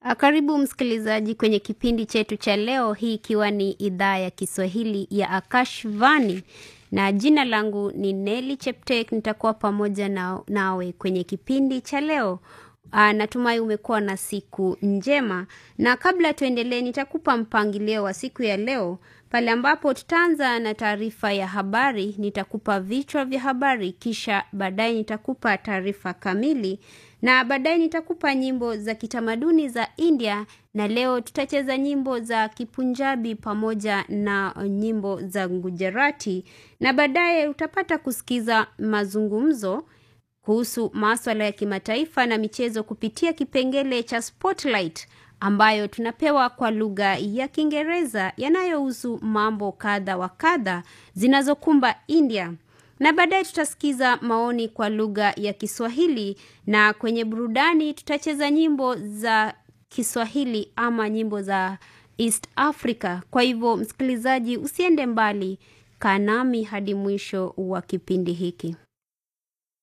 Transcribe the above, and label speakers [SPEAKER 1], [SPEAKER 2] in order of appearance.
[SPEAKER 1] Karibu msikilizaji kwenye kipindi chetu cha leo, hii ikiwa ni idhaa ya Kiswahili ya Akashvani na jina langu ni Neli Cheptek. Nitakuwa pamoja na, nawe kwenye kipindi cha leo. Aa, natumai umekuwa na siku njema, na kabla tuendelee, nitakupa mpangilio wa siku ya leo pale ambapo tutaanza na taarifa ya habari. Nitakupa vichwa vya habari, kisha baadaye nitakupa taarifa kamili, na baadaye nitakupa nyimbo za kitamaduni za India, na leo tutacheza nyimbo za Kipunjabi pamoja na nyimbo za Gujarati, na baadaye utapata kusikiza mazungumzo kuhusu maswala ya kimataifa na michezo kupitia kipengele cha Spotlight ambayo tunapewa kwa lugha ya Kiingereza yanayohusu mambo kadha wa kadha zinazokumba India, na baadaye tutasikiza maoni kwa lugha ya Kiswahili, na kwenye burudani tutacheza nyimbo za Kiswahili ama nyimbo za East Africa. Kwa hivyo, msikilizaji, usiende mbali, kaa nami hadi mwisho wa kipindi hiki.